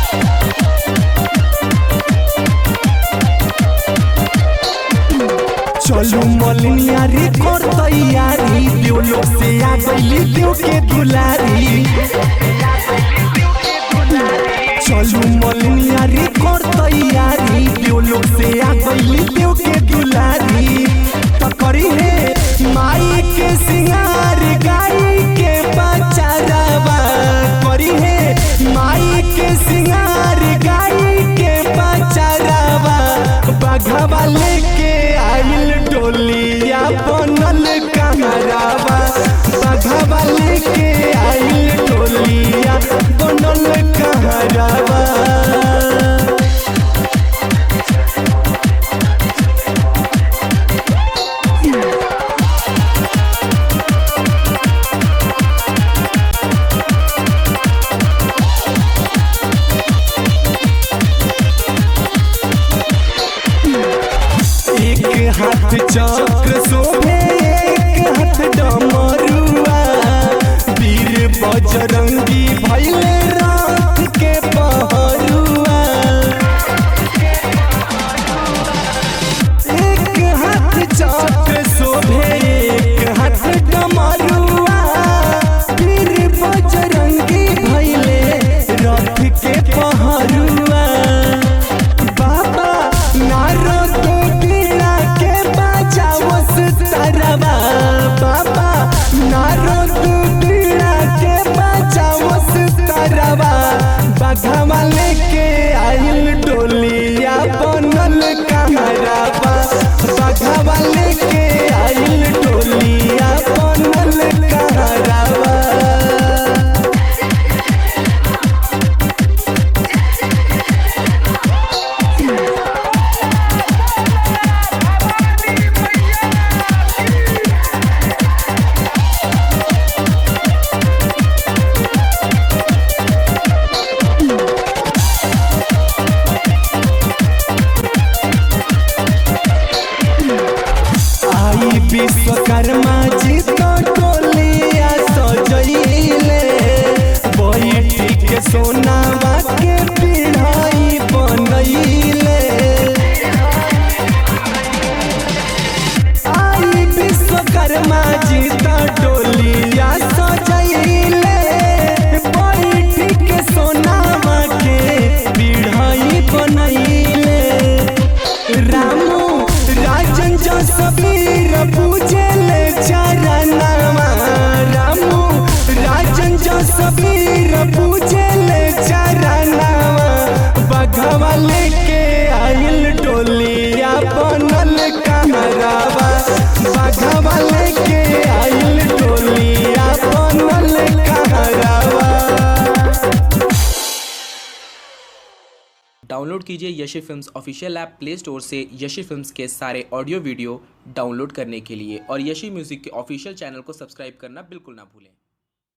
चलू मलिनिया रे कर तैयारी देव लोग से आ गईली देव के दुलारी चलू मलिनिया रे कर तैयारी देव लोग से आ गईली देव के दुलारी तो करी है माई के सिंगार गाई के बचारावा करी है माई के सिंगार गाई के बचारावा बघवा लेके आइल डोलिया बनल कहरावा बघवा लेके आइल डोलिया बनल कहरावा एक हाथ चक्र शोभे एक हाथ डमरुआ वीर बजरंगी भैले रात के पहरुआ एक हाथ चक्र शोभे एक हाथ डमरुआ वीर बजरंगी भैले रथ के पहरुआ बाबा नारद बीड़ा के बजावस तरवा बाबा नारद बीड़ा के बजावस तरवा बघवा लेके आइल डोलिया बनल कहरावा बघवा लेके आइल डोलिया बनल कहरावा आई विश्वकर्मा जी तो टोलिया सजैले बैठी के सोनावा के पिढ़ाई बनैले आई विश्वकर्मा जी तो टोलिया सजैले बैठी के सोनावा के पिढ़ाई बनैले रामू राजन जो सबीर पूजले चरणवा रामू राजन जो सबीर पूजले चरणवा बघवा लेके आइल डोलिया बनल कहरावा बघवा लेके आइल डोलिया बनल कहरावा डाउनलोड कीजिए Yashi films official app play store से यशी फिल्म्स के सारे ऑडियो वीडियो डाउनलोड करने के लिए और यशी म्यूज़िक के ऑफिशियल चैनल को सब्सक्राइब करना बिल्कुल ना भूलें